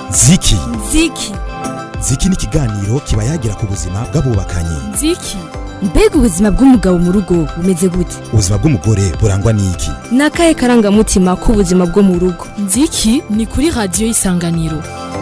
ziki ziki ziki ni ikiganiro kiba yagira ku buzima bw'abubakanye ziki mbega ubuzima bw'umugabo mu rugo bumeze gute ubuzima bw'umugore burangwa n'iki ni akahe karangamutima k'ubuzima bwo mu rugo nziki ni kuri radiyo y'isanganiro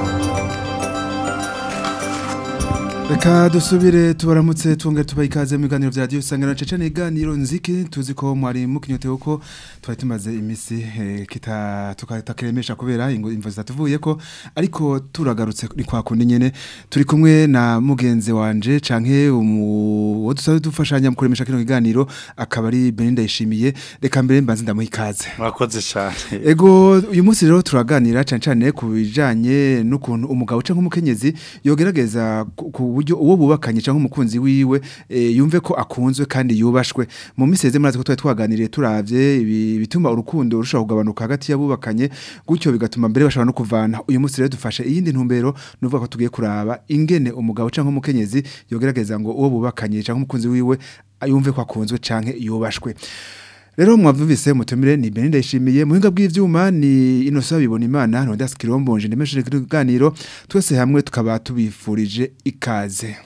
reka dusubire tubaramutse twongere tubaha ikaze mu biganiro bya radiyo isangano cece ni iganiro nziki tuzi ko mwari mukinyotewe ko twari tumaze iminsi eh, kita tukatakiremesha kubera ingo imvo zitatuvuye ko ariko turagarutse ni kwa kundi nyene turi kumwe na mugenzi wanje canke uwo dusabe dufashanya mu kuremesha kino kiganiro akaba ari Belinda yishimiye reka mbere mbanze ndamuha ikaze murakoze cyane Ego uyu munsi rero turaganira cyane cyane ku bijanye n'ukuntu umugabo cyangwa umukenyezi yogerageza ku ku buryo uwo bubakanye cyangwa umukunzi wiwe e, yumve ko akunzwe kandi yubashwe mu miseze murazi ko twari twaganiriye turavye ibi- bituma urukundo rushaho kugabanuka hagati y'abubakanye gutyo bigatuma mbere bashobora no kuvana uyu munsi rero dufashe iyindi ntumbero nuvuga ko tugiye kuraba ingene umugabo cyangwa umukenyezi yogerageza ngo uwo bubakanye cyangwa umukunzi wiwe yumve ko akunzwe canke yubashwe Rero mwavumvise mutumire ni Belinda yishimiye muhinga bw'ivyuma ni Innocent bibona imana Rondas Kirombonje ndemesheje kiganiro twese hamwe tukaba tubifurije ikaze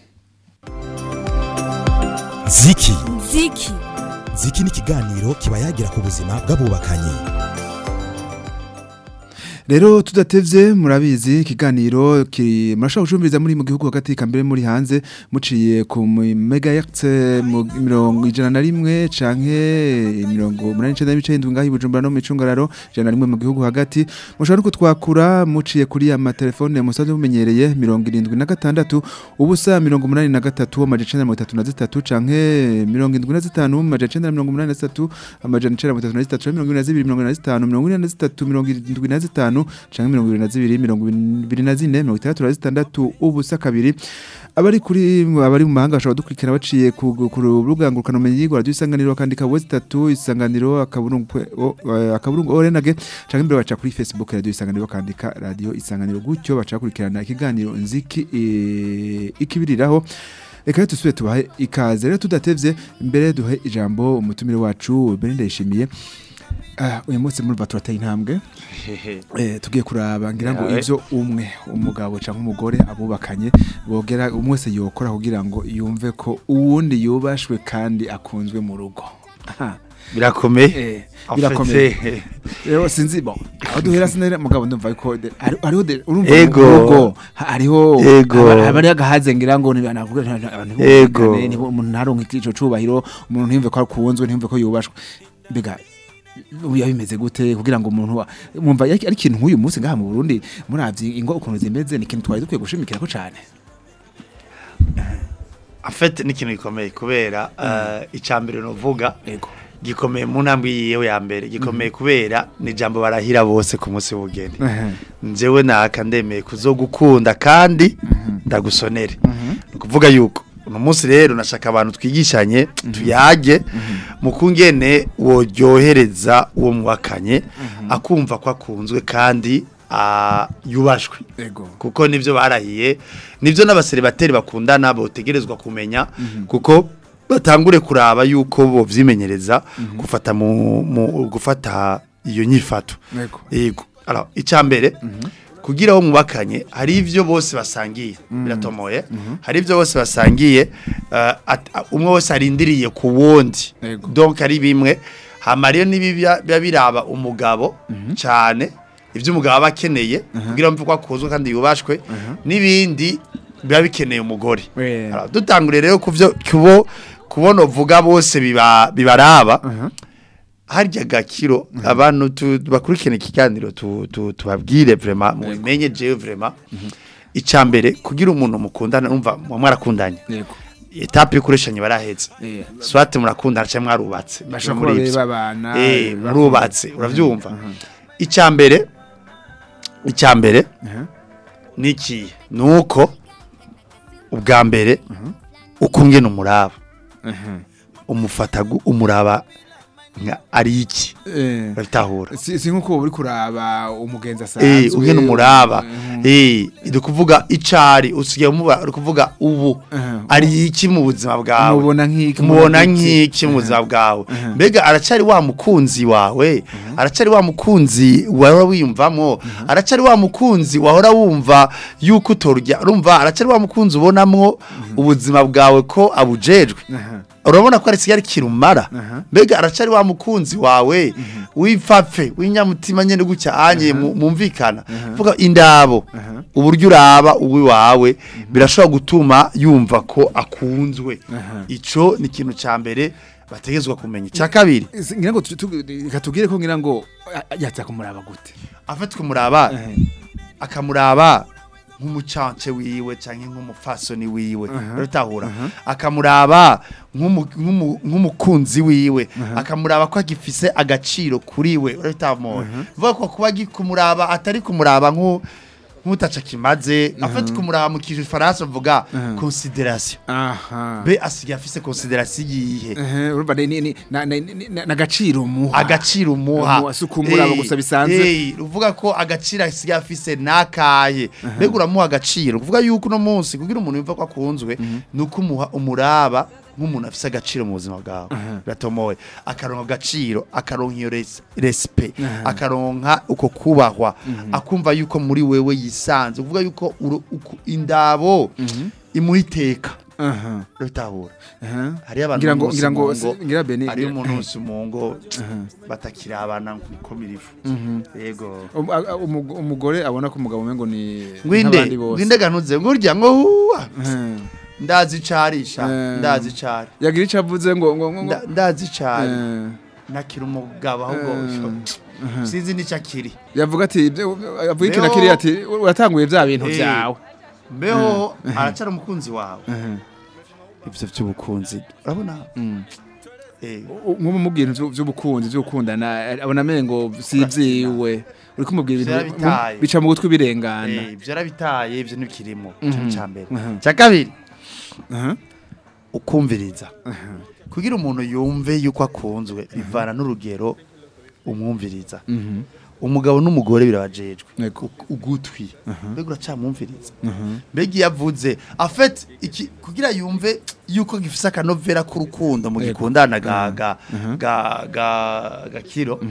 ziki ziki ziki ni ikiganiro kiba yagira ku buzima bw'abubakanye Rero tudatevye murabizi ikiganiro ki murashobora gucumbiriza muri mu gihugu hagati kambere muri hanze muciye ku megahertz mu mirongo ijana na rimwe canke mirongo umunani n'icenda n'ibice indwi ngaho i Bujumbura no mu Icungararo ijana na rimwe mu gihugu hagati mushobora no kutwakura muciye kuri ama telefone musanzwe mumenyereye mirongo irindwi na gatandatu ubusa mirongo umunani na gatatu amajana icenda na mirongo itatu na zitatu canke mirongo indwi na zitanu amajana icenda na mirongo umunani na zitatu amajana icenda na mirongo itatu na zitatu canke mirongo ine na zibiri mirongo ine na zitanu mirongo ine na zitatu mirongo irindwi na zitanu canke mirongo ibiri na zibiri mirongo ibiri na zine mirongo itandatu na zitandatu ubusa kabiri abari kuri abari mu mahanga bashobora dukurikira baciye ku ku rubuga ngurukanabumenyi rwa radiyo isanganiro bakandika wezi itatu isanganiro akaburungu kwe- o- eh, akaburungu orenage canke imbere baca kuri facebook radiyo isanganiro bakandika radiyo isanganiro gutyo baca bakurikirana ikiganiro nziki eh, ikibiriraho reka rero dusubire tubahe ikaze rero tudatevye mbere duhe ijambo umutumire wacu Belinda yishimiye Ah, uyu munsi murumva turateye intambwe eh, tugiye kuraba ngira ngo Yawe. ivyo umwe umugabo cyangwa umugore abubakanye bogera umwe wese yokora kugira ngo yumve ko uwundi yubashwe kandi akunzwe mu rugo Aha, birakomeye eh, birakomeye Afite- rero sinzi bon aho duhera sinari mugabo ndumva ko de- hari- hariho de- urumva Ego. mu rugo ha- hariho Ego. haba- haba hariho agahaze ngira ngo ni abantu abantu Ego. bumvikane, nibo- umuntu ntaronke ico cubahiro umuntu ntiyumve ko akunzwe ntiyumve ko yubashwe mbega ubu bimeze gute kugira ngo umuntu wa- mwumva ari ari ikintu nk'uyu munsi ngaha mu Burundi muravye ingo ukuntu zimeze ni ikintu twari dukwiye gushimikira ko cane afite n'ikintu gikomeye kubera eh, icambere novuga ego gikomeye mu ntambwe yiyewe ya mbere gikomeye kubera ni ijambo barahira bose ku munsi w'ubugeni njyewe naka ndemeye kuzogukunda kandi ndagusonere ni ukuvuga yuko uno munsi rero nashaka abantu twigishanye tuyage mu kungene woryohereza uwo mwakanye akumva ko akunzwe kandi ah, yubashwe ego kuko nivyo barahiye nivyo n'abaseribateri bakundana botegerezwa kumenya kuko batangure kuraba yuko bovyimenyereza gufata mu, mu gufata iyo nyifato ego yego alors icambere kugira wo mubakanye hari ivyo bose basangiye biratomoye hari ivyo bose basangiye uh, at- a- umwe wese arindiriye ku wundi Yego. donc ari bimwe hama rero nibiba biba biraba umugabo cyane ivyo umugabo aba akeneye kugira mve ko akuzwe kandi yubashwe n'ibindi biba bikeneye umugore Eh. Alors, dutangure rero kuvyo kubo kubona uvuga bose biba bibaraba harya gakiro abantu tu- bakurikirana ikiganiro tu- tu- tubabwire vraiment mubimenye jewe vraiment icambere kugira umuntu mukundana umva mwarakundanye ego etape y'ukureshanya barahetse Eh. swate murakundana cyangwa mwarubatse bashobora kuba babana eh barubatse uravyumva icambere icambere niki nuko ubwa mbere ukungena umuraba umufata gu- umuraba nka ari iki eh babitahura si si nkuko uri kuraba umugenzi eh asanzwe ungena umuraba eh iri kuvuga icari usigaye umuba uri kuvuga ubu Aha. ari iki mu buzima bwawe Umubona nk'iki, umubona umubona iki? nk'iki mu buzima bwawe mbega aracari wa mukunzi wawe aracari wa mukunzi wahora wiyumvamo aracari wa mukunzi wahora wumva yuko utorya urumva aracari wa mukunzi ubonamwo ubuzima bwawe ko abujejwe Aha. urabona ko ari kigali kirumara Aha. mbega aracari wa mukunzi wawe wipfapfe w'inyamutima nyene gutya anye mu- mumvikana vuga indabo Aha. uburyo uraba uwi wawe birashobora gutuma yumva ko akunzwe Aha. ico ni ikintu ca mbere bategezwa kumenya icya kabiri Ese ngira ngo tu- tu- reka tubwire ko ngira ngo a- yaza kumuraba gute afatwa umuraba akamuraba nk'umucance wiwe canke nk'umupfasoni wiwe uratahura akamuraba nk'umu- nk'umu- nk'umukunzi wiwe akamuraba ko agifise agaciro kuri we uratamoye vuga ko kuba kumuraba atari kumuraba nk'u nk'utaca kimaze afite kumuraba mu kintu faransa vuga consideration aha be asigaye afise consideration yihe Ehe, urumva ni- ni- ni- na- na- ni- na- n'agaciro muha agaciro umuha Umuha, si ukumuraba Eh, gusa bisanzwe. eh, uvuga ko agaciro asigaye afise nakaye mbega uramuha agaciro uvuga yuko uno munsi kugira umuntu yumva ko akunzwe ni uko umuha umuraba nk'umuntu afise agaciro mu buzima bwawe biratomowe akaronka agaciro akaronka iyo res- respect akaronka uko kubahwa akumva yuko muri wewe yisanze uvuga yuko uru- uku- indabo imuha iteka aha bitahura aha hariyo abantu ngira ngo bose ngira ngo mu ngo- ngira bene hariyo umuntu wese mu ngo batakirabana nko mirifu yego Um- a- a- umug- umugore abona ko umugabo umengo ni ngwinde nk'abandi bose. ngwinde ganuze ngurya ngo huwa Ehe. ndazi icarisha Eh. ndazi icari yagira icyo avuze ngo ngo ngo ngo Nda- ndazi icari Eh, nakira umugabo ahubwo sinzi n'icyo akiri yavuga ati ibyo- avuga iki Leo- na kiriya ati uratanguye bya bintu Eh. byawe mbeho aracara umukunzi wawe Ehe. ivyo vy'ubukunzi urabona Mm. Eh, nk'umubwira ibyo- by'ubukunzi byo gukundana abona amengo si ibyiwe uri kumubwira ibintu Vyarabitaye. bica mu gutwi birengana eh, ivyo yarabitaye ivyo ntibikirimo Mhm. ico ca mbere Mhm. ca kabiri Aha. ukumviriza kugira umuntu yumve yuko akunzwe bivana n'urugero umwumviriza Mhm. umugabo n'umugore birabajejwe Yego. U- ugutwi mbega uracamwumviriza mbega iyo avuze afete iki kugira yumve yuko gifise akanovera k'urukundo mu Yego. gikundana ga ga ga ga gakiro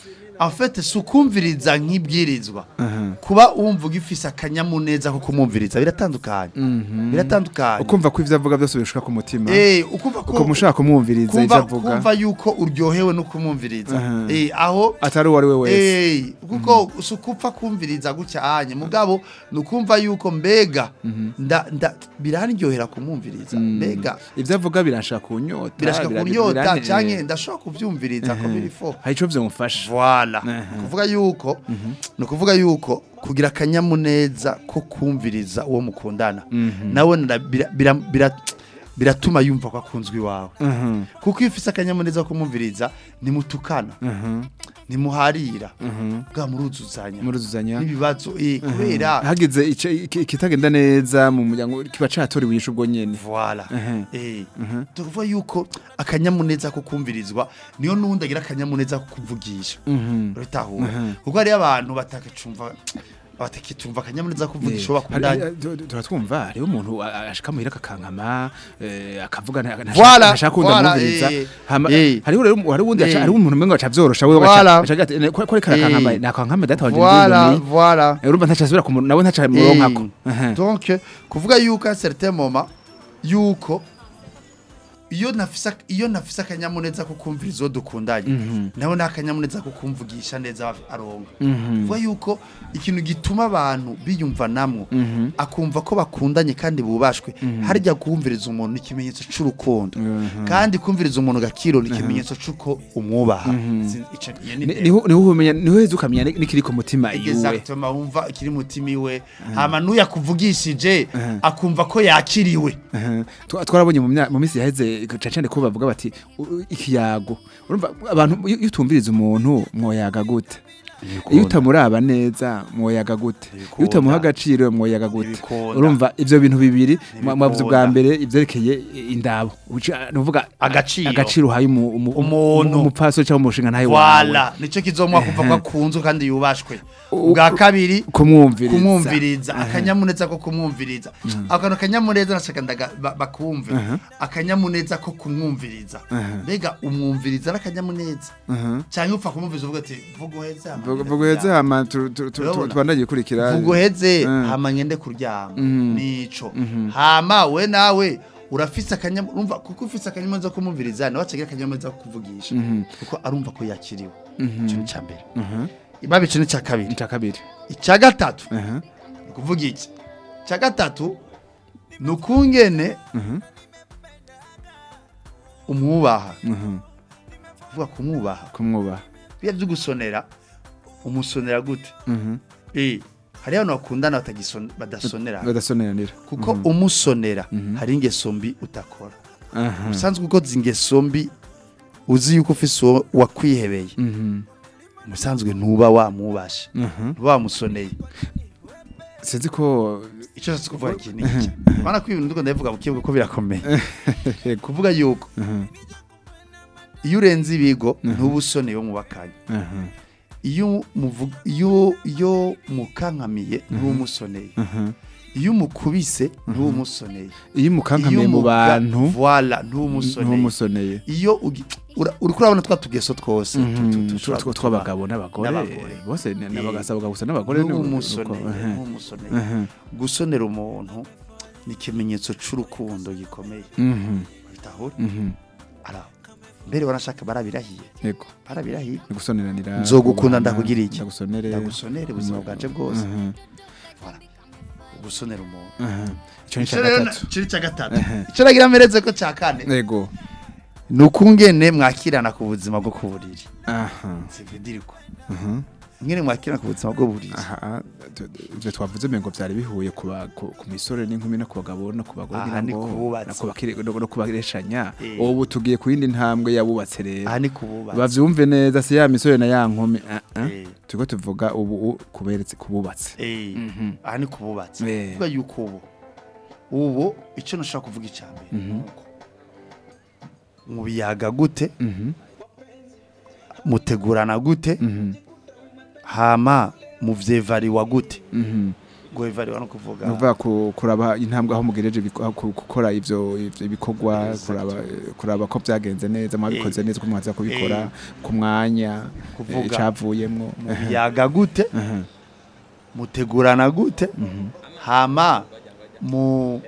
afete si ukumviriza nk'ibwirizwa Aha. kuba wumva ugifise akanyamuneza ko kumwumviriza biratandukanye Mhm. biratandukanye ukumva ko ibyo avuga byose bishika ku mutima eh ukumva ko uko mushaka kumwumviriza ibyo kumva avuga kumva yuko uryohewe no kumwumviriza Aha. eh aho atari uwo ari we wese eh kuko si ukupfa kumviriza gutya anye mugabo ni ukumva yuko mbega nda nda biranryohera kumwumviriza mbega ibyo avuga birashaka kunyota birashaka bira- kunyota birane- canke ndashobora kuvyumviriza ko biri fo hari icyo byamufasha Voilà. Aha. Kuvuga yuko ni ukuvuga yuko kugira akanyamuneza ko kumviriza uwo mukundana nawe nara- bira- bira- bira- biratuma yumva ko akunzwe iwawe Mhm. kuko iyo ufise akanyamuneza ko kumwumviriza nimutukana Mhm. nimuharira Mhm. bwa muruzuzanya muruzuzanya n'ibibazo eh, kubera hagize ice- iki- ikitagenda neza mu muryango kiba catoriwe ishu ubwo nyene Voilà. Mhm. Eh. Tukuvuga yuko akanyamuneza ko kumvirizwa niyo nundi agira akanyamuneza ko kuvugisha. Mhm. Uratahura. Mhm. Kuko hari abantu batakacumva batakicumva akanyamuneza ko kuvugisha uwo bakundanye. Hari- tu- tu- turatwumva hariho umuntu a- ashika muhira akakankama eh, akavuga nta- nta- Voilà, ntashaka kunda voilà, mwumviriza eh, Hama- eh. hariho rero hari uwundi aca- Eh. hariho umuntu umengo aca vyorosha wewe Voilà. aca ati "Ne- ko ko reka arakankama Eh. nakankama data wanje Voilà, ndizoni." voilà. Eh, urumva ntaca asubira kumu- nawe ntaca muronkako Eh. Aha. Donc kuvuga yuko à certain moment yuko iyo nafisa iyo nafisa akanyamuneza ko kumviriza uwo dukundanye nawe nta kanyamuneza ko kumvugisha neza aronka Mhm. kuvuga yuko ikintu gituma abantu biyumva namwo Mhm. akumva ko bakundanye kandi bubashwe harya kumviriza umuntu ni ikimenyetso c'urukundo kandi kumviriza umuntu gakiro ni ikimenyetso c'uko umwubaha Sin- ico- iyo ni Ni- intego. niho niho umenya niho heza ukamenya ni- n'ikiri ku mutima iwe Exactement wumva ikiri mutima iwe hama n'uyakuvugishije akumva ko yakiriwe Aha. Twa- twarabonye mu mya- mu minsi yaheze cacane ko bavuga bati "U- u- ikiyago urumva abantu iyo iyo utumviriza umuntu mwoyaga gute Ntibikunda. iyo utamuraba neza mwoyaga gute iyo Ntibikunda. utamuha agaciro mwoyaga gute Ntibikunda. urumva ivyo bintu bibiri Ntibikunda. mwavuze bwa mbere ivyerekeye indabo Uca- nuvuga Agaciro. agaciro uhaye umu- umu- Umuntu. umupfaso cyangwa umushinga ntayo wawe Voilà, nico kizomwa kuva ko akunzwe kandi yubashwe. U- Bwa kabiri kumwumviriza kumwumviriza akanyamuneza ko kumwumviriza akantu akanyamuneza nashaka ndaga ba- bakumve akanyamuneza ko kumwumviriza mbega umwumviriza n'akanyamuneza cyangwa upfa kumwumviriza uvuga ati vuga uheze hama ngende vuguheze kuryama." hama tu- tu- tu- tu- Urabona? tubandanye gukurikira vuga uheze Mhm. hama ngende kuryama Mhm. nico hama we nawe urafise akanyamuneza urumva kuko ufise akanyamuneza ko kumwumviriza nawe acagira akanyamuneza ko kuvugisha kuko arumva ko yakiriwe ico ni ca mbere ibabe ico ni ca kabiri icya kabiri icya gatatu Aha. ni ukuvuga iki icya gatatu ni ukungene umwubaha Mhm. uvuga kumwubaha kumwubaha biya byo gusonera umusonera gute Mhm. eh hari abantu bakundana batagisone badasonera badasoneranira kuko umusonera hari ingeso mbi utakora Aha. usanzwe ukoze ingeso mbi uzi yuko ufise uwo wakwihebeye Mhm. umusanzwe ntuba wamwubashe Mhm. ntuba wamusoneye sinzi ko icyo nshatse kuvuga iki ni iki urabona ko ibintu ndiko ndabivuga bukebuke ko birakomeye Yego. kuvuga yuko Mhm. iyo urenze ibigo ntuba usoneye wo mubakanye Aha. iyo muvuga iyo iyo mukankamiye ntuba umusoneye Aha. iyo umukubise ntuba umusoneye iyo umukankamiye Iyo mu umuga- bantu voila ntuba umusoneye ntumusoneye iyo ugi- ura- uriko urabona twa tugeso twose tu- tu- Mhm. dushobora Tw- gutuma- tw'abagabo n'abagore n'abagore. bose ni- Eh. n'abagasaba gusa n'abagore ntuba ni- umusoneye uko. Aha. ntuba umusoneye Aha. gusonera umuntu ni ikimenyetso c'urukundo gikomeye Mhm. bitahura Mhm. ara mbere wanashaka barabirahiye yego barabirahiye ni gusoneranira Nzogukunda kubahana, ndakugira iki? ndagusonere ndagusonere ubuzima bwanje bwose Mhm. Voilà. gusonera umuntu Aha. icyo ni Ico icya rero gatatu na- ciri ca gatatu Ehe. ico nagira mpereze ko ca kane yego ni ukungene mwakirana ku buzima bwo ku buriri aha sividiriko Mhm. ingene mwakirana ku buzima bwo buriri aha tu- tu- ivyo twavuze mengo vyari bihuye ku ba- ku ku misore n'inkumi no ku bagabo no ku bagore Aha ngira ni ngo kububatsi. no ku bakiri- no- no ku bareshanya Eh. ubu tugiye ku yindi ntambwe yabubatse rero aha ni kububatsi bavyumve neza si ya misore na ya nkumi ah, ah. Eh. turiko tuvuga ubu u- kuberetse kububatse Eh, Mhm. aha ni kububatsi Eh. kuvuga yuko ubu ubu ico nashaka kuvuga icambere nuko mubiyaga gute Mhm. mutegurana gute Mhm. hama muvyevariwa gute Mhm. guevariwa no kuvuga nuvuga ku- kuraba intambwe aho mugereje biko- aho ku- gukora ivyo ivyo bikorwa Exact. kuraba kuraba ko byagenze neza mwabikoze neza ko mwaza kubikora ku mwanya Kuvuga. eh, icavuyemwo mubiyaga gute Aha. mutegurana gute Mhm. hama mu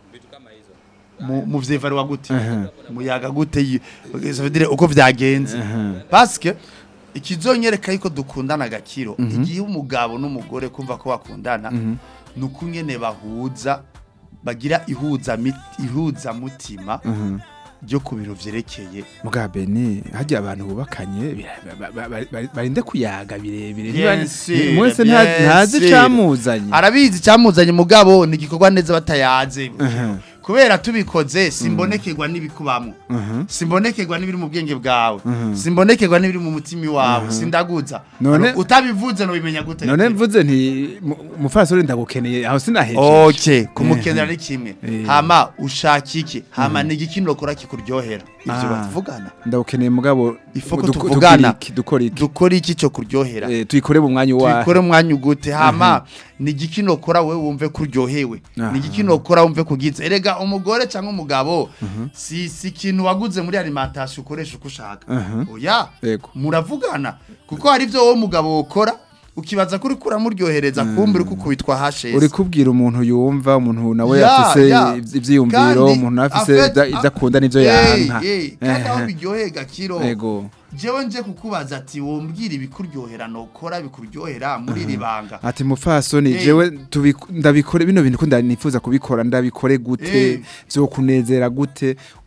mu muvyevariwa gute Aha. muyaga gute yi- ça veut dire uko vyagenze Aha. parce que ikizonyereka yuko dukundana agakiro igihe umugabo n'umugore kumva ko bakundana Mhm. ni uko nyene bahuza bagira ihuza mit- ihuza mutima Mhm. ryo ku bintu vyerekeye muga beni hajya abantu bubakanye bira- ba- ba- ba- ba- barinde kuyaga birebire Bien Niba- sûr, mwese nta- bien ntazi sûr. icamuzanye arabizi cyamuzanye mugabo ni igikorwa neza batayaze Aha. kubera tubikoze simbonekerwa n'ibikubamo Mhm. simbonekerwa n'ibiri mu bwenge bwawe Mhm. simbonekerwa n'ibiri mu mutima iwawe sindaguza None- utabivuze no bimenya gute none mvuze nti mu- umufasore ndagukeneye aho sinahejeje okay kumukenera ni kimwe Eh. hama ushaka iki hama ni igikino ukora kikuryohera ivyo Ah. batuvugana ndagukeneye mugabo Ifoko duko- tuvugana. tugira iki, dukora iki dukora iki cyo kuryohera Eh, tuyikore mu mwanya wa tubikore umwanya ugute hama ni igikino ukora we wumve ko uryohewe Aha. ni igikino ukora wumve kugize erega umugore cyangwa umugabo si si ikintu waguze muri alimentation ukoresha uko ushaka Aha. oya Yego. muravugana kuko hari ibyo wowe mugabo ukora ukibaza kuri kuramuryohereza kumbe uri kukubitwa hashese uri kubwira umuntu yumva umuntu nawe Ya, afise ya. ivy- ivyiyumviro Kandi umuntu nawe afise afet- ivyo- ivyo akunda n'ivyo Eh, yanka eh, kandi aho Ehe. biryoheye gakiro Ego. jewe nje kukubaza ati wombwira ibikuryohera nokora bikuryohera muri iri banga ati mufasoni Eh. jewe tubiku- ndabikore bino bintu ko ndanifuza kubikora ndabikore gute Eh. vyokunezera gute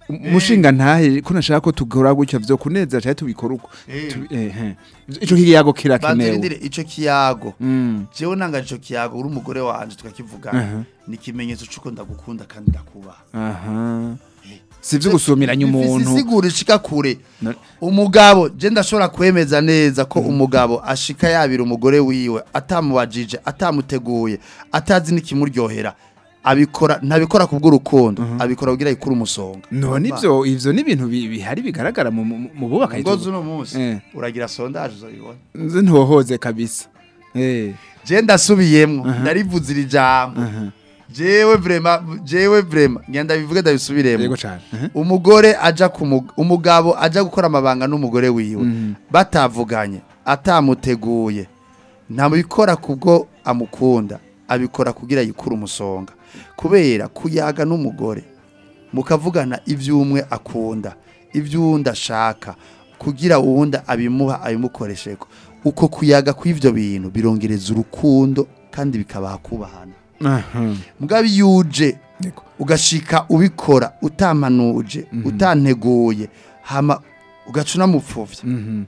umushinga ntahe ko nashaka ko tugora gutya vyo kuneza cyane tubikora uko Eh. Tu- eh, eh. ico kiyago kirakenewe banzirindire ico kiyago Mm. jewe nanga ico kiyago uri umugore wanje tukakivugana Aha. ni ikimenyetso c'uko ndagukunda kandi ndakubaha aha si vyo gusumiranya umuntu isigura ishika kure Na- umugabo je ndashobora kwemeza neza ko umugabo ashika yabira umugore wiwe atamubajije atamuteguye atazi n'ikimuryohera abikora ntabikora kubw'urukundo abikora kugira yikure umusonga none ivyo ivyo ni ibintu bi- bihari bigaragara mu- mu mu bubaka ngozi uno munsi Eh. uragira sondage uzobibona nze ntohoze kabisa eh je ndasubiyemwo ndarivuze iri jambo jewe vrema jewe vrema ngenda bivuge ndabisubiremo yego cyane Mhm. umugore aja ku umugabo aja gukora amabanga n'umugore wiwe batavuganye atamuteguye ntabikora kubwo amukunda abikora kugira yikure umusonga kubera kuyaga n'umugore mukavugana iby'umwe akunda iby'uwundi ashaka kugira uwundi abimuha abimukoresheko uko kuyaga kw'ibyo bintu birongereza urukundo kandi bikabaha kubahana aha mugabo iyo uje Yego. ugashika ubikora utamanuje utanteguye hama ugaca unamupfuvya Mhm.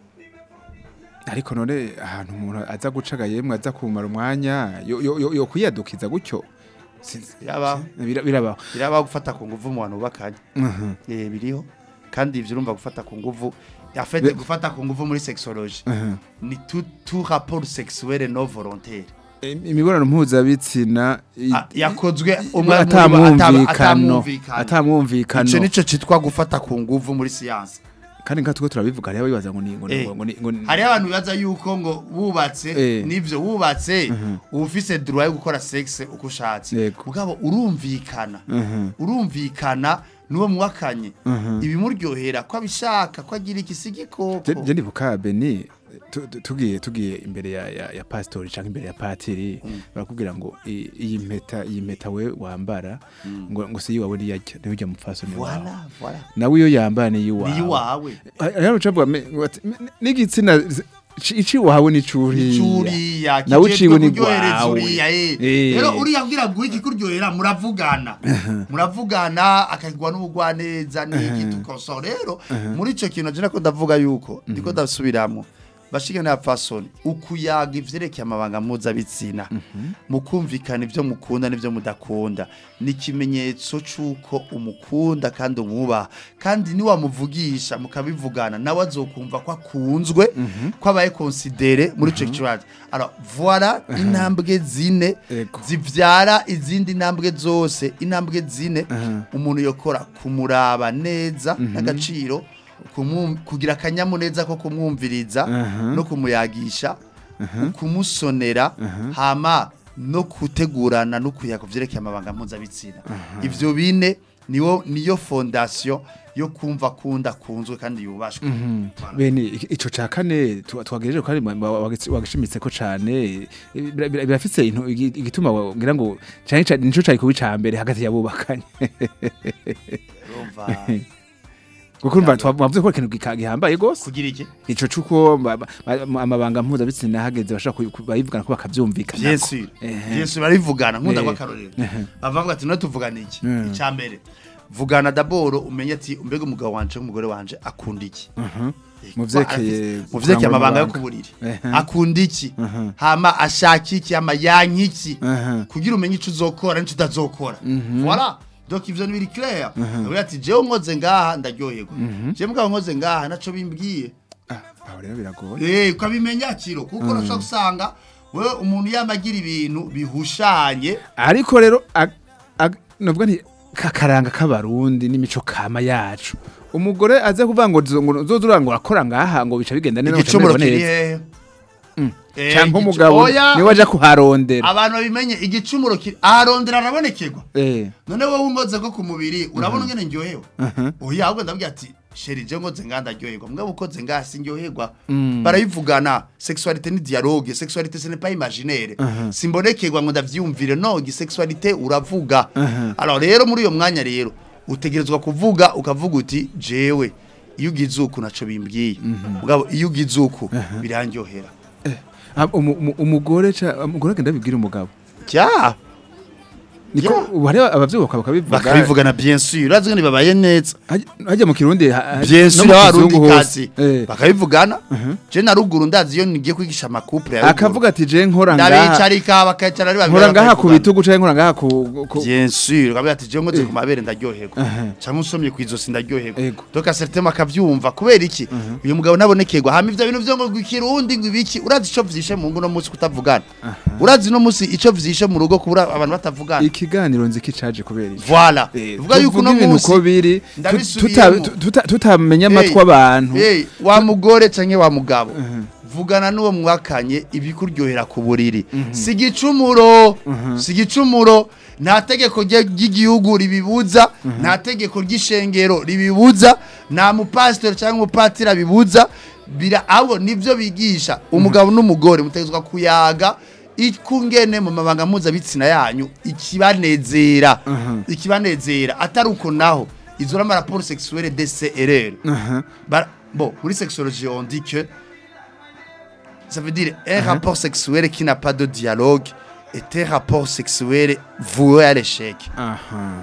ariko none ahantu umuntu aza gucaga yemwe aza kumara umwanya yo yo yo- yo kwiyadukiza gutyo Sinzi. birabaho Bira- birabaho birabaho gufata ku nguvu mu bantu bubakanye Mhm. eh biriho kandi ivyo urumva gufata ku nguvu afete Be- gufata ku nguvu muri sexology Mhm. ni tout tout rapport sexuel non volontaire Im- imibonano mpuzabitsina i- Ah, yakozwe i- umwe muri bo atamwumvikano atamwumvikano atamwumvikano ico nico citwa gufata ku nguvu muri siyanse kandi nka tuko turabivuga rero bibaza ngo ni ngo ni- Eh. ngo ni ngo ni- hariho abantu bibaza yuko ngo wubatse Eh. nivyo wubatse uba ufise droit yo gukora sexe uko ushatse Yego. mugabo urumvikana Mhm. urumvikana n'uwo mwakanye ibimuryohera ko abishaka ko agira igisigikoko Je- je ndibuka Beni tu- tu- tugiye tugiye imbere ya ya, ya pastori canke imbere ya patiri barakubwira ngo i- iyi mpeta iyi mpeta we wambara ngo ngo si wawe niyajya niyo ujya mupfaso ni wawe voilà voilà nawe iyo yambara ni yiwawe ni iwawe rero ucavuga me- ngo ati, "Me- n'igitsina zi- ci- ici wawe ni curiya icuriya nawe uciwe ni kuryohereza gwawe uriya eh Eh. rero uriya kugira ngo iki kuryohera muravugana muravugana akagwa n'ubugwaneza n'iki tukoso rero muri ico kintu je nako ndavuga yuko ndiko ndasubiramo bashigana ya fasoni ukuyaga ivyerekeye amabanga mpuzabitsina mukumvikana ivyo mukunda n'ivyo mudakunda ni ikimenyetso c'uko umukunda kandi umwubaha kandi niwamuvugisha mukabivugana nawe azokumva ko akunzwe ko abaye konsidere muri ico kibazo alors voilà intambwe zine Ego. zivyara izindi ntambwe zose intambwe zine umuntu yokora kumuraba neza n'agaciro kumwum- kugira akanyamuneza ko kumwumviriza no kumuyagisha kumusonera hama no gutegurana no kuyaga vyerekeye amabanga mpuzabitsina ivyo bine niwo niyo fondation yo kumva kunda kunzwe kandi yubashwe Voilà. bene iki- ico ca kane tu- twagejeje kandi ma- ma- wagitsi- wagishimitse ko cane bira- bira- birafise intu- igi- igituma ngira ngo cane cane nico cari kuba ica mbere hagati yabubakanye Urumva, kuko urumva twavuze ko ari ikintu gika- gihambaye gose kugira iki ico cuko ba- ba- ba- amabanga mpuzabitsina hageze bashaka ku- ku- bayivugana ko bakavyumvikana bien sûr bien sûr barivugana nkunda Eh. kwakarorero bavuga ati no tuvugana iki Mm. icya mbere vugana daboro umenye ati mbega umugabo wanje umugore wanje akunda iki Mu vyerekeye mu vyerekeye kurangura amabanga yo amabanga. kuburiri Ehe. akunda iki Mhm. hama ashaka iki hama yanka iki Aha. kugira umenye ico uzokora n'ico utazokora voilà donc ivyo ni biri clair avuga ati jewe nkoze ngaha ndaryoherwa jewe mugabo nkoze ngaha naco bimbwiye Ah, aho rero biragoye Eh, ukabimenya kiro kuko urashobora gusanga wewe umuntu yamagira ibintu bihushanye ariko rero ag- ag- novuga nti kakaranga k'abarundi n'imico kama yacu umugore aze kuvuga ngo zo- ngo uzoza urangura akora ngaha ngo bica bigenda neza igicumuro bica kiri bimererwa neza. hehe Eh, canke igicu- umugabo Oya, niwe aja kuharondera abantu babimenye igicumuro kiri aharondera arabonekerwa Eh, none wowe unkoze ko ku mubiri urabona ngene ndyohewe oya ahubwo ndabwira ati sheri je nkoze ngaha ndaryoherwa mugabo ukoze ngaha sinryoherwa barayivugana sexualité ni dialogue sexualité ce n'est pas imaginaire simbonekerwa ngo ndavyumvire no gisexualité uravuga alors rero muri uyo mwanya rero utegerezwa kuvuga ukavuga uti jewe iyo ugize uku naco bimbwiye mugabo iyo ugize uku birandyohera ah, umu- umu- umugore ca- umugore agenda abibwira umugabo cya niko Yeah. ubu hariho abavyibuka bakabivuga bakabivugana bien sûr urazi ngo ntibabaye neza Hajya- hajya mu kirundi ha- ha- bien no sûr mu abarundi kizungu hose. kazi Eh. bakabivugana je na ruguru ndazi iyo nigiye kwigisha amakupure ya akavuga ati je nkora ngaha ndabicarika bakacara ari babiri nkora ngaha ku bakabivugana. bitugu canke nkora ngaha ku ku- bien sûr akavuga ati je ngoze ku mabere ndaryoherwa cyangwa usomye ku izosi ndaryoherwa Ego. donc certainement akavyumva kubera iki uyu mugabo nabonekerwa hama ivyo bintu vyo ngo ikirundi ngo ibiki urazi ico vyishe mu ngo no munsi kutavugana urazi no munsi ico vyishe mu rugo kubura abantu batavugana ikiganiro nzi kicaje kubera iki voilà Eh, uvuga yuko tuvuge no ibintu munsi uko biri tu- ndabisubiyemo. tuta- tuta- tutamenya Hey, amatwi abantu hey, wa mugore canke wa mugabo vugana n'uwo mwakanye ibikuryohera ku buriri si igicumuro si igicumuro nta tegeko rye- ry'igihugu ribibuza nta tegeko ry'ishengero ribibuza nta mupasitori cyangwa umupatiri abibuza bira ahubwo nibyo bigisha umugabo n'umugore mutegetswe kuyaga ikungene mu mabanga mpuzabitsina yanyu ikibanezera ikibanezera atari uko naho izo rama raporo sexuelle DCRR Bah, bon, pour les sexologies, on dit que ça veut dire un rapport sexuel qui n'a pas de dialogue est un rapport sexuel voué à l'échec. aha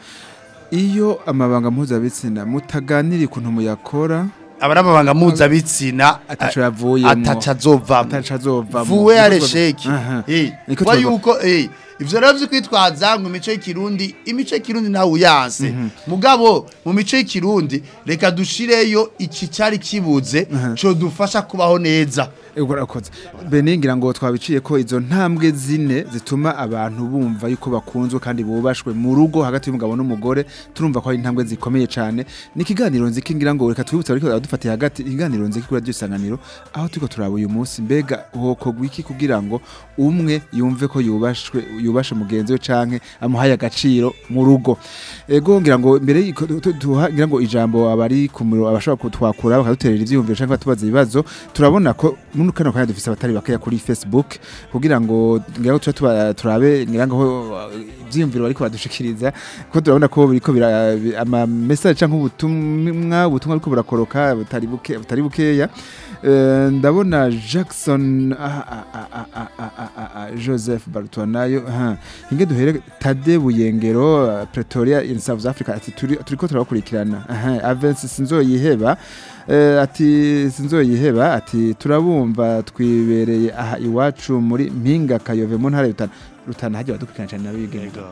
iyo amabanga mpuzabitsina mutaganira ukuntu muyakora aba ari amabanga mpuzabitsina ataco yavuyemo ataca azovamo ataco azovamo voué à l'échec Aha. Eh, Niko kuba tuvuga. yuko eh, ivyo rero vyo kwitwaza ngo imico y'ikirundi imico y'ikirundi nawe uyanse mugabo mu mico y'ikirundi reka dushireyo iki cari kibuze co dufasha kubaho neza Ego urakoze beningira ngo twabiciye ko izo ntambwe zine zituma abantu bumva yuko bakunzwe kandi bubashwe mu rugo hagati y'umugabo n'umugore turumva ko ari intambwe zikomeye cyane ni ikiganiro nziki ngira ngo reka twibutse ariko dufatiye hagati ikiganiro nziki kuri radio isanganiro aho turiko turaba uyu munsi mbega hokogwa iki kugira ngo umwe yumve ko yubashwe yubashe mugenzi we canke amuhaye agaciro mu rugo ego ngira ngo mbere y'iko tu- tu- tuha ngira ngo ijambo abari ku muro abashobora kutwakura bakaduterera ivyiyumviro canke batubaza ibibazo turabona ko muri kano kanya dufise abatari bakeya kuri Facebook kugira ngo ngira ngo tuba tuba- turabe ngira ngo uh, ivyiyumviro bariko badushikiriza ko turabona ko biriko bira bi- ama message canke ubutumwa ubutumwa ariko burakoroka butari buke butari bukeya Eh, ndabona Jackson ah, ah, ah, ah, ah, ah, ah, ah, ah, Joseph Bartonayo ha inge duhere Tade Buyengero uh, Pretoria in South Africa ati turi turiko turabakurikirana aha Avance sinzoyiheba eh, ati sinzoyiheba ati turabumva twibereye aha iwacu muri Mpinga Kayove mu ntara ya Rutana Rutana hajya badukurikirana cyane nabigenda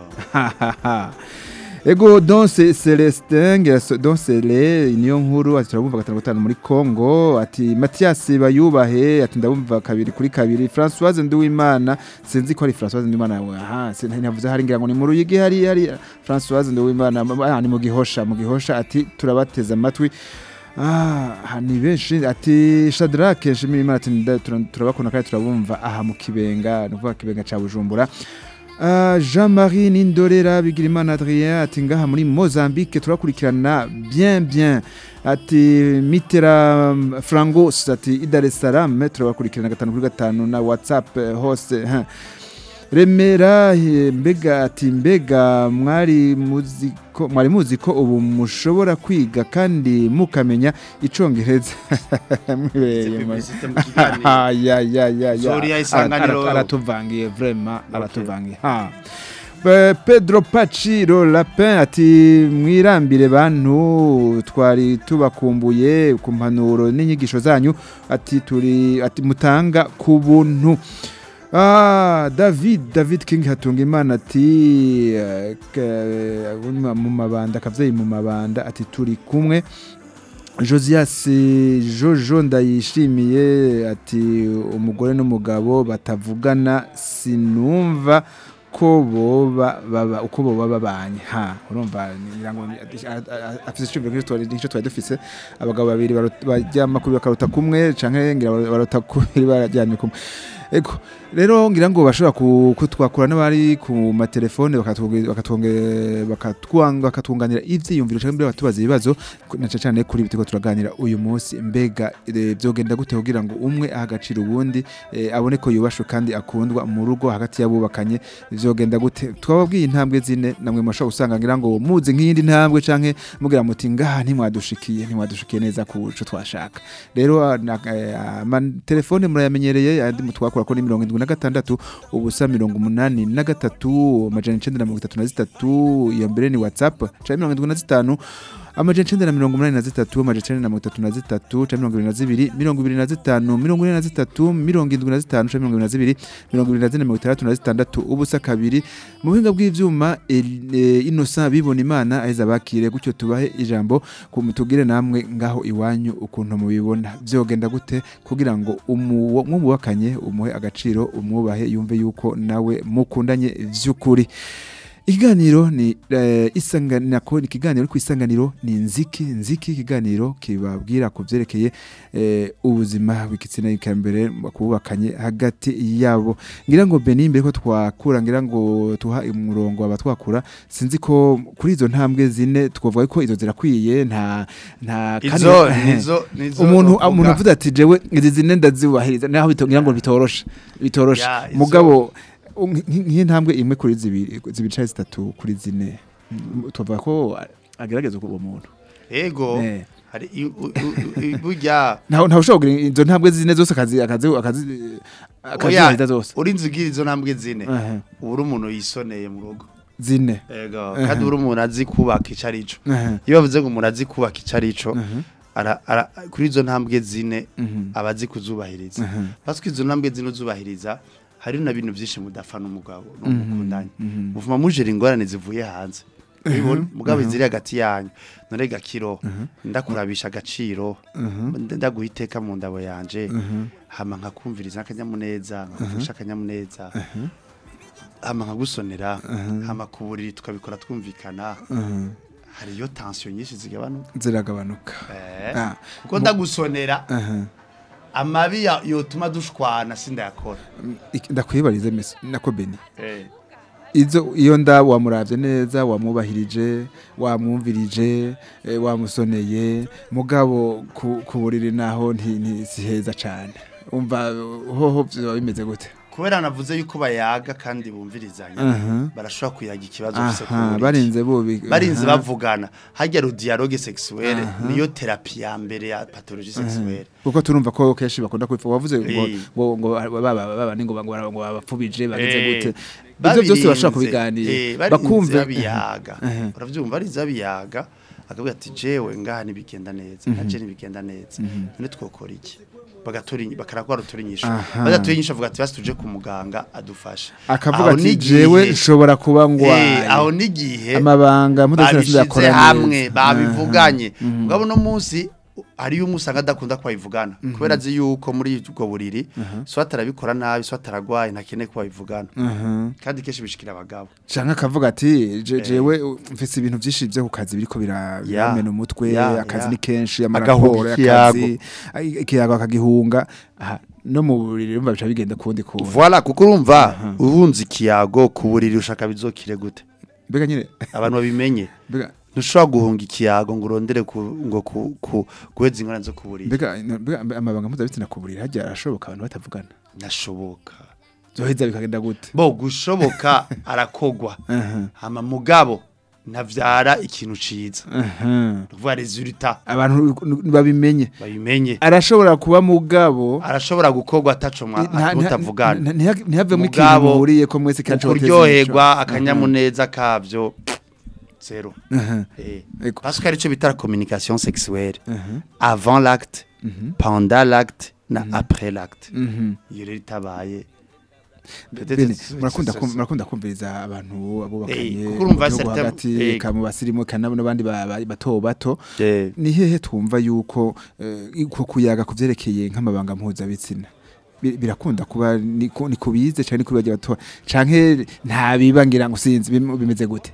Ego Donse Celestin ngira Donse Le niyo nkuru ati turabumva gatanu gatanu muri Congo ati Mathias bayubahe ati ndabumva kabiri kuri kabiri Françoise Nduwimana sinzi ko ari Françoise Nduwimana aha sinavuze hari ngira ngo ni mu ruyigi hari hari Françoise Nduwimana ah, ni mu gihosha mu gihosha ati turabateza amatwi Ah, ni benshi ati Shadrack Nshimirimana ati nda- tura- turabakunda kandi turabumva aha mu kibenga ni ukuvuga kibenga ca Bujumbura Uh, Jean-Marie Nindorera Bigirimana Adrien ati ngaha muri Mozambique turakurikirana bien bien ati Mitera um, Frangos ati i Dar es Salaam turabakurikirana gatanu kuri gatanu na WhatsApp eh, hose huh. Remera eh, mbega ati mbega mwari muzi ko mwari muzi ko ubu mushobora kwiga kandi mukamenya icongereza mwibereye mu- Ah, ya ya ya ya Zuriya isanganiro. Ara- ara- aratuvangiye vraiment aratuvangiye ha Pe- Pedro Paciro Lapin ati mwirambire bantu twari tubakumbuye ku mpanuro n'inyigisho zanyu ati turi ati mutanga ku buntu Ah, David David King hatunga imana ati eh, ke- mu mabanda akavyeyi mu mabanda ati turi kumwe Josias Jojo ndayishimiye ati umugore n'umugabo batavugana sinumva ko boba baba uko boba babanye ha urumva ngira ngo afite icyumviro nk'icyo twari nicyo twari dufise abagabo babiri barot- baryama kuri bakaruta kumwe canke ngira bar- barota kubiri bararyamye kumwe ego rero ngira ngo bashobora ku- kutwakura n'abari ku matelefone bakatwonge- bakatwonge- bakatwanga- bakatwunganira ivyiyumviro canke mbere batubaza ibibazo ku- na cane cane kuri bitiko turaganira uyu munsi mbega eh, vyogenda gute kugira ngo umwe aha agaciro ubundi eh, abone ko yubashwe kandi akundwa mu rugo hagati y'abubakanye vyogenda gute twababwiye intambwe zine namwe mushobora gusanga ngira ngo muzi nk'iyindi ntambwe canke mugira muti ngaha ntimwadushikiye ntimwadushikiye neza ku co twashaka rero ah, na- eh, amatelefone murayamenyereye andi mutwakura twakora ko ni mirongo indwi na gatandatu ubusa mirongo umunani na gatatu amajana icenda na mirongo itatu na zitatu iyo mbere ni whatsapp canke mirongo indwi na zitanu amajana icenda na mirongo umunani na zitatu amajana icenda na mirongo itatu na zitatu canke mirongo ibiri na zibiri mirongo ibiri na zitanu mirongo ine na zitatu mirongo indwi na zitanu canke mirongo ibiri na zibiri mirongo ibiri na zine mirongo itandatu na zitandatu ubusa kabiri mu buhinga bw'ivyuma El- eh, Innocent bibona imana aheza bakire gutyo tubahe ijambo kumutugire namwe ngaho iwanyu ukuntu mubibona vyogenda gute kugira ngo umu- mwubakanye umuhe agaciro umwubahe yumve yuko nawe mukundanye vy'ukuri ikiganiro ni eh, isanganako ni ikiganiro ku isanganiro ni nziki nziki ikiganiro kibabwira ku vyerekeye eh, ubuzima bw'igitsina ikambere kubakanye hagati yabo ngira ngo Beni mbere ko twakura ngira ngo tuha umurongo abatwakura sinzi ko kuri izo ntambwe zine twovuga ko izo zirakwiye nta nta izo nizo nizo umuntu novuga. umuntu avuze ati jewe izi zine ndazubahiriza naho bito- ngira ngo bitoroshe bitoroshe Ya, izo- mugabo nk'iyi ntambwe imwe kuri zibiri zibiri canke zitatu kuri zine Mm, tuvuga ko agerageza uwo muntu ego Eh. hari i- u- u- i- burya ntawe ntawe ushobora kugira izo ntambwe zine zose akazi akazi akazi akazihita zose urinze ugira izo ntambwe zine Aha. uba uri umuntu yisoneye mu rugo zine ego Aha. kandi uri umuntu azi kubaka ico arico Aha. iyo bavuze ngo umuntu azi kubaka ico arico Aha. ara- ara- kuri izo ntambwe zine Mhm. aba azi kuzubahiriza Aha. parce que izo ntambwe zine uzubahiriza hari na bintu byinshi mudapfa n'umugabo n'umukundanye Mhm. muvuma mujera ingorane zivuye hanze Ubibona? mugabo ziri hagati yanyu none gakiro ndakurabisha agaciro nda- ndaguha iteka mu ndabo yanje hama nkakumviriza akanyamuneza nkagufasha akanyamuneza hama nkagusonera hama ku buriri tukabikora twumvikana Aha. hariyo tension nyinshi zigabanuka ziragabanuka Eh, Ah. kuko ndagusonera Aha. amabi ya- yotuma dushwana sindayakora Ik- ndakwibarize mesi nako beni Eh. izo iyo nda wamuravye neza wamwubahirije wamwumvirije eh, wamusoneye mugabo ku, ku buriri naho nti, nti si heza cane umva hoho vyoba bimeze gute kubera navuze yuko bayaga kandi bumvirizanya Aha. barashobora kuyaga ikibazo bafise ku aha buriri. barinze bubi barinze aha. bavugana harya ro dialogue sexuelle niyo therapie ya mbere ya pathologie sexuelle kuko turumva ko kenshi bakunda kwifuza wavuze ngo Eh. ngo ngo baba baba ni ngo ngo bara- ngo babapfubije bagize Eh, gute ivyo byose bashaka babirinze, kubiganira eh, barinze bakumva babiyaga Aha. uravyumva barinze babiyaga akavuga ati jewe ngaha ntibigenda neza naje ntibigenda neza none twokora iki bagatora inyi- bakarakora rutora inyishu Aha. badatora inyishu avuga ati basi tuje ku muganga adufashe akavuga Aho ati n'igihe- jewe nshobora kuba Eh, ngwaye aho n'igihe amabanga mpuzabitsina babishize sindakora neza. hamwe babivuganye Aha. Mhm. mugabo no munsi hariyo umusanga adakunda ko babivugana kubera azi yuko muri ubwo buriri so atarabikora nabi so ataragwaye ntakeneye ko babivugana Aha. kandi kenshi bishikira abagabo canke akavuga ati je- jewe mfise ibintu vyinshi vyo ku kazi biriko bira- Ya. biramena umutwe Ya, akazi ya. ni kenshi Agahuga amaraporo ikiyago. y'akazi ai- ikiyago akagihunga Aha, no mu buriri urumva bica bigenda kundi kuntu voilà kuko urumva uhunze ikiyago ku buriri ushaka bizokire gute mbega nyine abantu babimenye mbega ntushobora guhunga ikiyago ngo urondere ku, ngo ku, ku, guheza ingorane zo ku buriri mbega mbega amabanga mpuzabitsina ku buriri harya arashoboka abantu batavugana nashoboka zoheza bikagenda gute bo gushoboka arakogwa Aha, hama mugabo ntavyara ikintu ciza aha. kuvuga resultat abantu babimenye babimenye arashobora kuba mugabo arashobora gukorwa ataco mwa- nta- nta- mutavugana nta- ntiha- ntihavemo ikintu Mugabo, muhuriye ko mwese kandi ukuryoherwa akanyamuneza kavyo zero Aha, Eh. ego. parce que arico bita la communication sexuelle aha, avant l'acte mhm, pendant l'acte na après l'acte mhm. iyo rero itabaye Bene, murakunda kum- murakunda kumviriza abantu abubakanye Eh, kuko urumva mu gihugu certain- hagati eh. ka mu basirimu kana n'abandi ba- ba- bato bato Eh, ni hehe twumva yuko eh, ko kuyaga kuvyerekeye nk'amabanga mpuzabitsina Bi- birakunda kuba ni ku- ni kubize canke ni kubibaje bato canke nta bibangira ngo sinzi bim- bimeze gute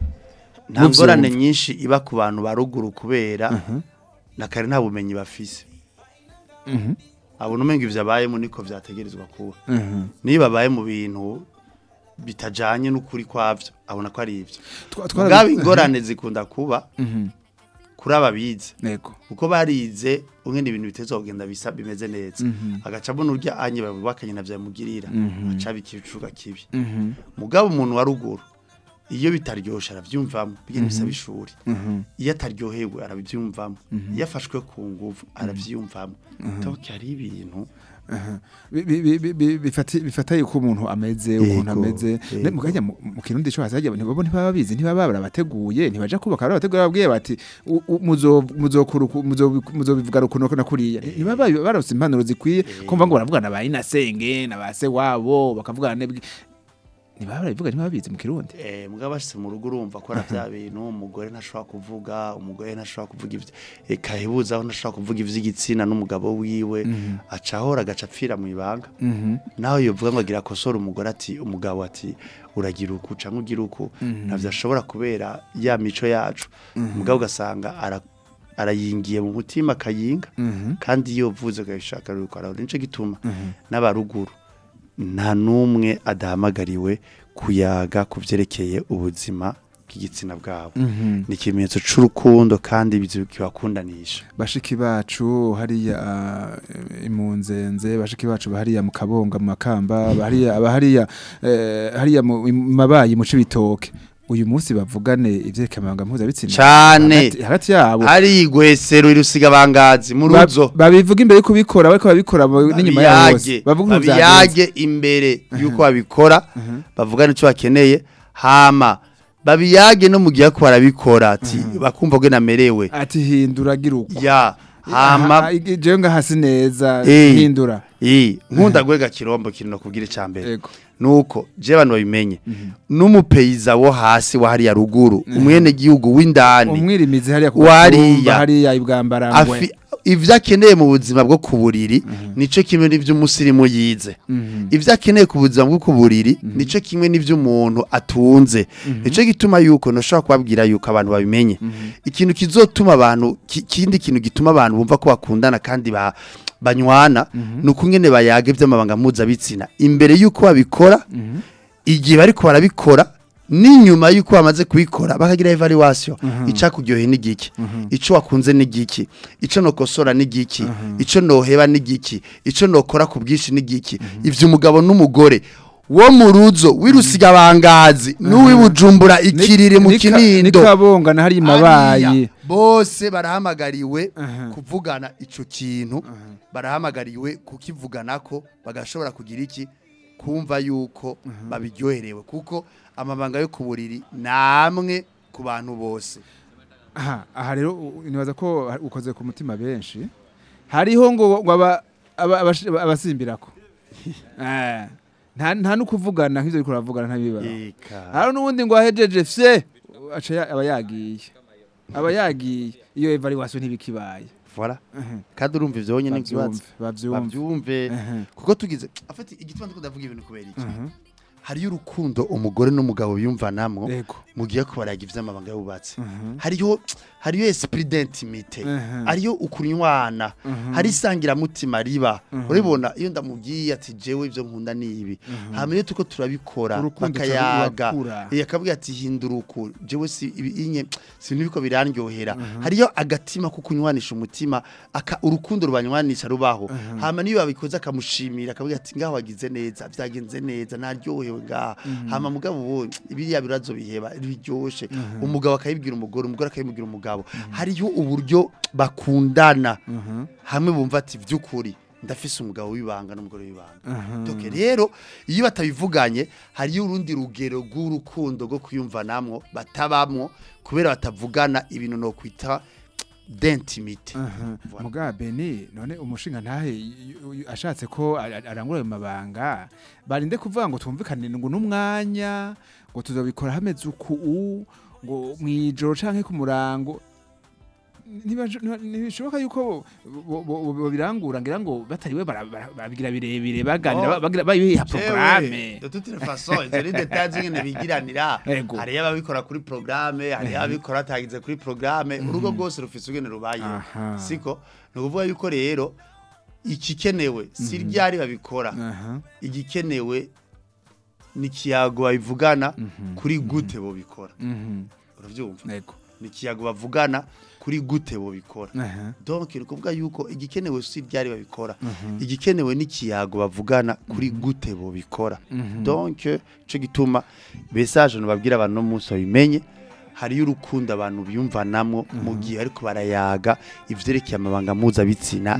nta ngorane nyinshi iba ku bantu ba ruguru kubera na kare nta bumenyi bafise Mhm, abona umenga ivyo abayemo niko vyategerezwa kuba mhm. niba babaye mu bintu bitajanye n'ukuri kwavyo abona ko ari ivyo Twa- twara- ubwabo ingorane zikunda kuba Mhm, kuri ababize yego kuko barize umwe ibintu biteza kugenda bisa bimeze neza Mhm. agaca abona urya anye babubakanye na vyamugirira Mhm. aca bikicuga kibi Mhm, mugabo umuntu wa ruguru iyo bitaryoshe aravyumvamo bigenda bisaba ishuri mhm, iyo ataryohewe arabyumvamo iyo afashwe ku nguvu aravyumvamo toke hari ibintu Bi- bi- bi- bi- bi- bifati- bifataye uko umuntu ameze ukuntu Yego, ameze yego. Ne- mugajya mu mu kirundi cyo hazajya ntibabo ntibaba bizi ntibaba barabateguye ntibaja kubaka barabategura babwiye bati u- u- muzo muzokuru muzo muzobivuga rukuno na kuriya ntibaba barose impanuro zikwiye kumva ngo baravugana ba inasenge na ba se wabo bakavugana nebwi ntibaba barabivuga ntibaba bizi mu kirundi Eh, mugabo bashitse mu rugo urumva ko ara bya bintu umugore ntashobora kuvuga umugore ntashobora kuvuga ivyo eka hebuzaho ntashobora kuvuga ivy'igitsina n'umugabo wiwe aca ahora agaca apfira mu ibanga naho yovuga ngo agira akosora umugore ati umugabo ati uragira uku canke ugira uku navyo ashobora kubera ya mico yacu umugabo ugasanga ara arayingiye mu mutima akayinga kandi iyo uvuze ukabishaka ruko arahora nico gituma n'abaruguru nta n'umwe adahamagariwe kuyaga ku byerekeye ubuzima bw'igitsina bwabo ni ikimenyetso c'urukundo kandi bizi- kibakundanisha bashiki bacu hariya uh, imunzenze bashiki bacu bahariya mu kabonga mu makamba bahariya abahariya eh, hariya mu mu mabayi mu cibitoke uyu munsi bavugane ivyekamanga mpuzabitsina Cane. hagati- hagati yabo hari igwesero irusiga bangazi mu Ba- ruzo babivuga imbere yo kubikora bariko babikora mu- n'inyuma yaho hose babiyage bavuga ukuntu vyagenze. babiyage imbere yuko babikora bavugane icyo bakeneye hama babiyage no mu gihe ko barabikora ati bakumva ko namerewe ati hindura gira uko ya hama jewe ngahasi neza Eh. hindura iyi nkunda gwega kirombo kino kubwira icambere Ego. nuko je abantu babimenye n'umupeyiza wo hasi wa hariya ruguru umwene gihugu w'indani umwirimizi hariya ku Wariya. gatumba, hariya ibwambarangwe afi ivyo akeneye mu buzima bwo ku buriri nico kimwe n'ivyo umusirimu yize ivyo akeneye ku buzima bwo ku buriri nico kimwe n'ivyo umuntu atunze nico gituma yuko ntushobora kubabwira yuko abantu babimenye ikintu kizotuma abantu ki- kindi kintu gituma abantu bumva ko bakundana kandi ba banywana nuko ngene bayaga ivy'amabanga mpuzabitsina imbere yuko babikora igihe bariko barabikora n'inyuma yuko bamaze kubikora bakagira evaluation icakuryoheye n'igiki ico wakunze n'igiki ico nokosora n'igiki ico noheba n'igiki ico nokora ku bwinshi n'igiki ivyo umugabo n'umugore wo mu ruzo w'irusiga bangazi n'uwi bujumbura ikiriri mu Nika- kinindo nikabonga na hariya mabayi Ariya, bose barahamagariwe Aha. kuvugana ico kintu barahamagariwe kukivuganako bagashobora kugira iki kumva yuko babiryoherewe kuko amabanga yo ku buriri namwe ku bantu bose aha aha rero u- nibaza ko ha- ukoze ku mutima benshi hariho ngo ngo aba- aba- abashi- abasimbirako Eh, nta nta n'ukuvugana nk'ivyo uriko uravugana ntabiba eka hari n'ubundi ngo ahejeje fye aca ya- aba yagiye aba yagiye iyo evaluation ntibikibaye voilà kandi urumva ivyo wonyene n'ikibazo bavyumve bavyumve bavyumve Ehe. kuko tugize afite igituma ndiko ndavuga ibintu kubera iki hariyo urukundo umugore n'umugabo biyumvanamwo Ego. mugiye ko baraga ivy'amabanga yubatse hariyo hariyo esprit d'intimité Mhm. hariyo ukunywana hari isangiramutima riba uribona iyo ndamubwiye ati jewe ivyo nkunda ni ibi hama iyo tuko turabikora Urukundo bakayaga rurakura. eh, akabwira ati hindura uku jewe si ibi inye sintu biko birandyohera hariyo agatima ko kunywanisha umutima aka urukundo rubanywanisha rubaho hama niyo babikoze akamushimira akabwira ati ngaho wagize neza vyagenze neza naryohewe ngaha hama mugabo wo ibiriya birazo biheba biryoshe umugabo akayibwira umugore umugore akayibwira umugabo hariyo uburyo bakundana hamwe bumva ati vy'ukuri ndafise umugabo w'ibanga n'umugore w'ibanga doke rero iyo batabivuganye hariyo urundi rugero rw'urukundo rwo kwiyumvanamwo batabamwo kubera batavugana ibintu no kwita d'intimité Voilà. muga beni none umushinga ntahe y- y- ashatse ko a- a- arangura ayo mabanga barinde kuvuga ngo twumvikane ngo n'umwanya ngo tuzobikora hameze uku u, ngo mwijoro canke ku murango Ntibaje- ntiba- ntibishoboka yuko bo- bo- bo- birangura ngira ngo batariwe bara- bara- babigira birebire baganira Oh. bagira bayiha Jewe, programme de toute façon izo ni details zingene bigiranira Ego. hariyo ababikora kuri programme hariyo ababikora batagize kuri programme urugo rwose rufise ugene rubayeho Aha. siko ni ukuvuga yuko rero ikikenewe si ryari babikora aha igikenewe ni ikiyago babivugana kuri gute bobikora mhm uravyumva nego ni ikiyago bavugana kuri gute bobikora aha donc ni ukuvuga yuko igikenewe si ryari babikora igikenewe n'ikiyago bavugana kuri gute bobikora donc ico gituma message nubabwira abantu no munsi babimenye hariyo urukundo abantu biyumvanamo mu gihe ariko barayaga ivyerekeye amabanga mpuzabitsina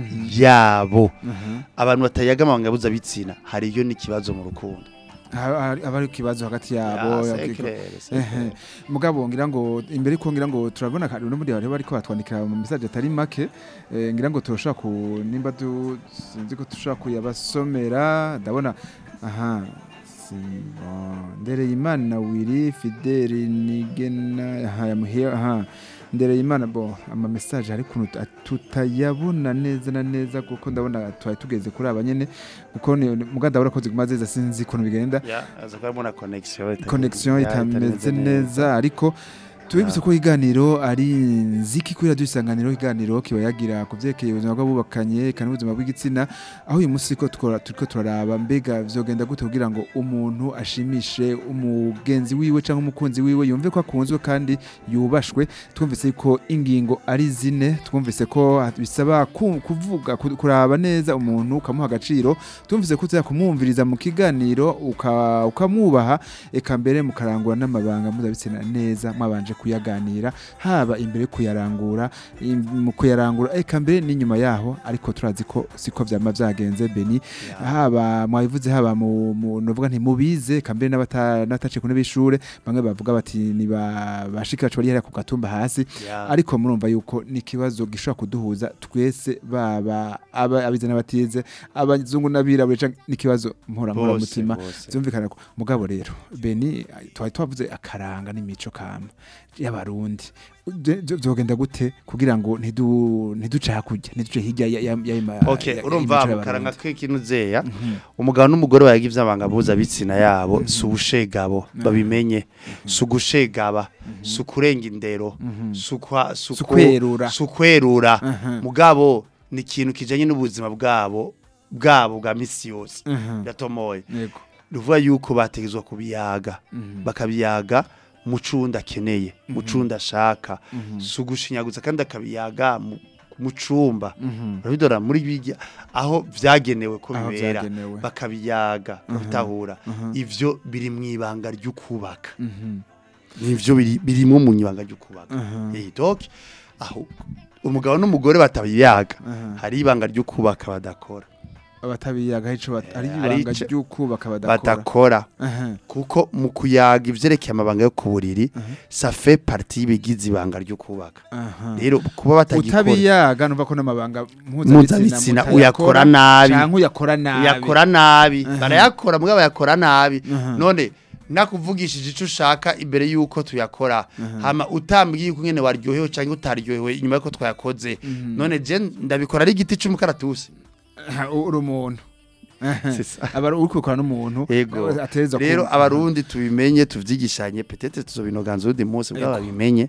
yabo abantu batayaga amabanga mpuzabitsina hariyo n'ikibazo mu rukundo Ha- ha- aba ari ikibazo hagati yabo Ya, ya- c'est clair, c'est Ehe. clair. mugabo ngira ngo imbere ko ngira ngo turabona kandi no muri bari bariko batwandikira mu message atari make eh, ngira ngo turashaka ku nimba du sinzi ko tushaka kuyabasomera ndabona aha si bon ndereye imana wiri fideli nigena aha yamuhiye aha ndereye imana bo ama message hari kuntu tu- tutayabona neza na neza kuko ndabona twari tugeze kuri aba nyene kuko ni muganda ndabona ko ziguma zeza sinzi kuntu bigenda Ya, aza kuba mbona connection itari- connection ya, itari itameze neza ariko tubibutse ko iganiro ari nziki kuri radio isanganiro iganiro kiba yagira ku vyerekeye ubuzima bw'abubakanye kandi ubuzima bw'igitsina aho uyu munsi ko tukora turiko turaraba mbega vyogenda gute kugira ngo umuntu ashimishe umugenzi wiwe cyangwa umukunzi wiwe yumve ko akunzwe kandi yubashwe twumvise ko ingingo ari zine twumvise ko bisaba ku- kuvuga ku- kuraba neza umuntu ukamuha agaciro twumvise ko uza kumwumviriza mu kiganiro uka- ukamwubaha eka mbere mukarangura n'amabanga mpuzabitsina neza mwabanje kuyaganira haba imbere yo kuyarangura im- mu kuyarangura eka mbere n'inyuma yaho ariko turazi ko siko vyama vyagenze beni haba mwabivuze haba mu mu- novuga nti mubize eka mbere n'abata- n'abataciye ku ntebe y'ishure bamwe bavuga bati ni ba bashiki bacu bari hariya ku gatumba hasi Ya. ariko murumva yuko ni ikibazo gishobora kuduhuza twese baba aba- abize n'abatize abazungu n'abirabure canke ni ikibazo mpora mutima bose. byumvikana ko mugabo rero beni twari twavuze akaranga n'imico kama y'abarundi Byo- byo- byogenda gute kugira ngo ntidu ntiduce hakurya ntiduce hirya ya ya ya ya- Okay, ya- urumva y'imico mukaranga y'Abarundi. k'ikintu zeya umugabo n'umugore bayaga ivy'amabanga mpuzabitsina yabo si ubushegabo babimenye si ugushegaba si ukurenga indero si ukwa- si Si uku- ukwerura. si ukwerura Mhm. mugabo ni ikintu kijanye n'ubuzima bwabo bwabo bwa misi yose Mhm. biratomoye Yego. ruvuga yuko bategezwa kubiyaga Mhm. bakabiyaga mu cundi akeneye mu cundi ashaka si ugushinyaguza kandi akabiyaga mu- mu cumba Mhm. urabidora muri bijya aho vyagenewe ko Aho bibera vyagenewe. bakabiyaga bakabitahura ivyo biri mu ibanga ry'ukubaka Mhm. nivyo biri birimo mu ibanga ry'ukubaka Mhm. eh donc aho umugabo n'umugore batabiyaga Mhm. hari ibanga ry'ukubaka badakora abatabiyaga ico bat- ari Eh, ari ibanga ico- ry'ukubaka badakora badakora Aha. kuko mu kuyaga ivyerekeye amabanga yo ku buriri ça fait partie y'ibigize ibanga ryo kubaka Aha. rero kuba batagikora utabiyaga numva ko n'amabanga Mpuzabitsina uyakora nabi. canke uyakora nabi yakora nabi barayakora mugabo bayakora nabi Aha. none nakuvugishije ico ushaka imbere yuko tuyakora hama utambwiye uko ngene waryohewe canke utaryohewe inyuma yuko twayakoze none je ndabikora ari igiti c'umukaratusi Aha, uri umuntu Aha. C'est ça. aba uri kubikora n'umuntu Ego. atereza rero abarundi tubimenye tuvyigishanye peut-être tuzobinoganza undi munsi bwa babimenye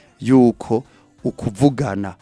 yuko ukuvugana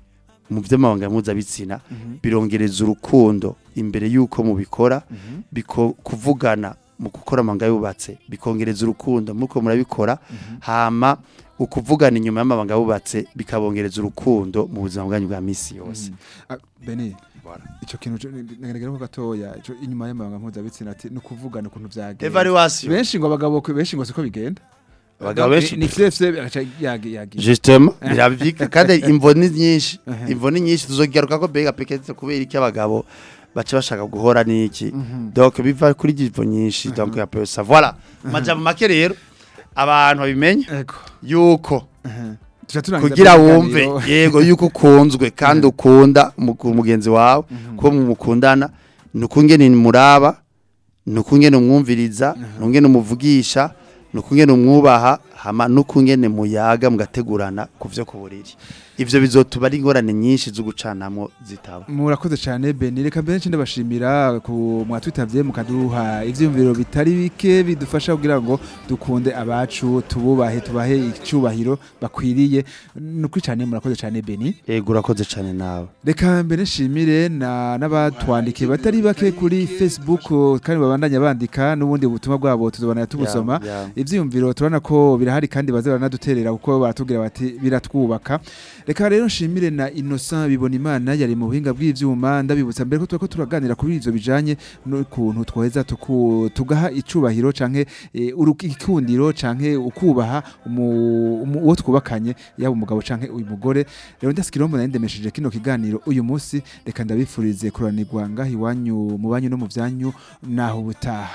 mu vy'amabanga mpuzabitsina birongereza urukundo imbere yuko mubikora biko kuvugana mu gukora amabanga yubatse bikongereza urukundo muko murabikora hama ukuvugana inyuma y'amabanga yubatse bikabongereza urukundo mu buzima bwanyu bwa misi yose bene ico kintu nagaragara ko gatoya ico inyuma y'amabanga mpuzabitsina ati ni ukuvugana ukuntu vyagenze evaluation benshi ngo abagabo benshi ngo siko bigenda abagabo Donc, benshi ni fyefye agaca yagi yagi justement biravyika kandi imvo ni nyinshi imvo ni nyinshi tuzogaruka ko bega pekete kubera iki abagabo baca bashaka guhora niki donc biva kuri ivo nyinshi donc ya pesa voilà majambo make rero abantu babimenye ego yuko tuca turangiza kugira mu wumve kiganiro. yego yuko ukunzwe kandi ukunda mugu- mugenzi wawe ko mukundana nukungene muraba nukungene umwumviriza nukungene umuvugisha nukungene umwubaha hama nukungene muyaga mugategurana ku vyo ku buriri ivyo bizotuba ari ingorane nyinshi zo gucanamwo zitaba murakoze cyane beni reka mbere nce ndabashimira ku mwatwitabye mukaduha ivyiyumviro bitari bike bidufasha kugira ngo dukunde abacu tububahe tubahe icyubahiro bakwiriye nukuri cyane murakoze cyane beni yego urakoze cane nawe reka mbere nshimire na n'abatwandikiye batari bake kuri facebook kandi babandanya bandika n'ubundi butumwa bwabo tuzobana tubusoma Ya, ya. ivyiyumviro turabona ko birahari kandi baze baranaduterera kuko baratubwira bati biratwubaka reka rero nshimire na Innocent bibona imana yari mu buhinga bw'ivyuma ndabibutsa mbere ko turiko turaganira kuri ivyo bijanye n'ukuntu twoheza tuku- tugaha icubahiro canke eh, urukikundiro canke ukubaha umu- umu- uwo twubakanye yaba umugabo canke uyu mugore rero ndasikira mbona ndemesheje kino kiganiro uyu munsi reka ndabifurize kuranirwa ngaho iwanyu mu banyu no mu vyanyu naho ubutaha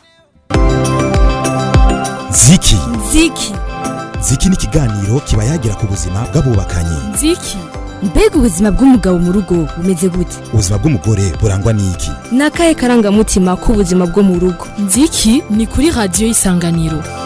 ziki ziki ziki ni ikiganiro kiba yagira ku buzima bw'abubakanye nziki mbega ubuzima bw'umugabo mu rugo bumeze gute ubuzima bw'umugore burangwa n'iki ni akahe karangamutima k'ubuzima bwo mu rugo nziki ni kuri radiyo y'isanganiro